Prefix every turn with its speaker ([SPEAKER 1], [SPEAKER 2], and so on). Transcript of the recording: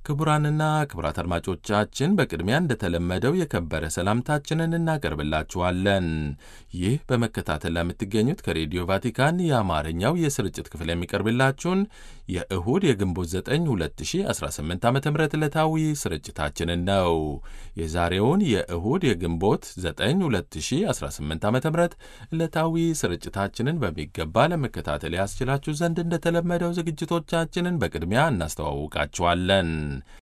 [SPEAKER 1] ክቡራንና ክቡራት አድማጮቻችን በቅድሚያ እንደተለመደው የከበረ ሰላምታችንን እናቀርብላችኋለን። ይህ በመከታተል ለምትገኙት ከሬዲዮ ቫቲካን የአማርኛው የስርጭት ክፍል የሚቀርብላችሁን የእሁድ የግንቦት 9 2018 ዓ ም ዕለታዊ ስርጭታችንን ነው። የዛሬውን የእሁድ የግንቦት 9 2018 ዓ ም ዕለታዊ ስርጭታችንን በሚገባ ለመከታተል ያስችላችሁ ዘንድ እንደተለመደው ዝግጅቶቻችንን በቅድሚያ እናስተዋውቃችኋለን።